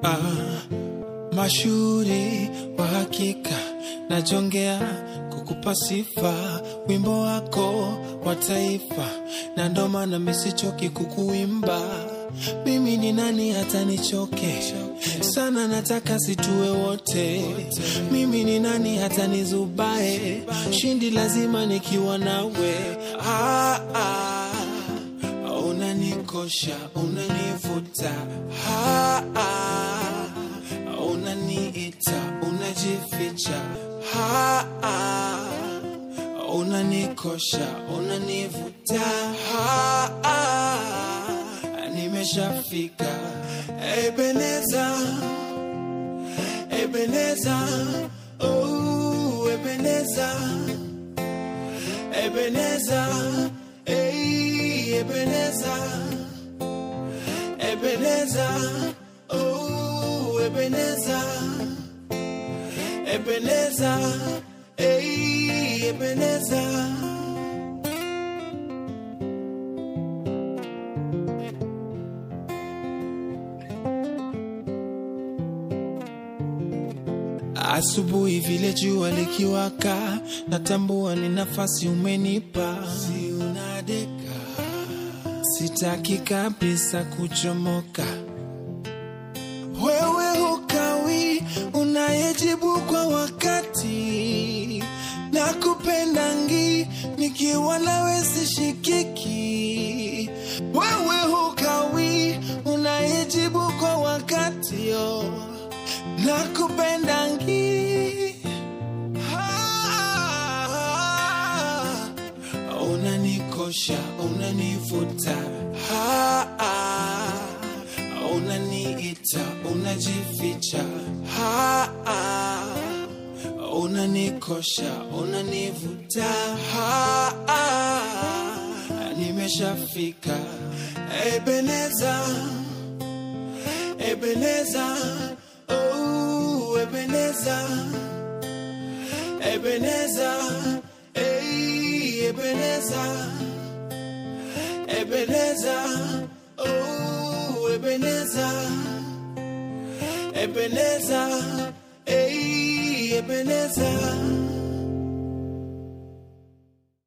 ah, mashuhuri wa hakika najongea kukupa sifa wimbo wako wa taifa na ndo maana misichoki kukuimba mimi ni nani hata nichoke sana nataka situwe wote mimi ni nani hata nizubae shindi lazima nikiwa nawe ah, ah, unanikosha unanivuta ah, ah, unaniita unajificha ah, ah, unanikosha unanivuta ah, ah, nimeshafika Ebeneza Ebeneza oh Ebeneza Ebeneza hey Ebeneza Ebeneza oh Ebeneza Ebeneza hey Ebeneza Asubuhi vile jua likiwaka, natambua ni nafasi umenipa, si unadeka, sitaki kabisa kuchomoka. Wewe hukawi, unayejibu kwa wakati, na kupendangi nikiwa nawe sishikiki. Wewe hukawi, unayejibu kwa wakati oh nakupendangi ah, unanikosha unanivuta ah, ah, unaniita unajificha ah, ah, unanikosha unanivuta ah, ah, nimeshafika Ebeneza Ebeneza Oh, Ebeneza, Ebeneza, hey, Ebeneza, Ebeneza, oh, Ebeneza, Ebeneza, hey, Ebeneza.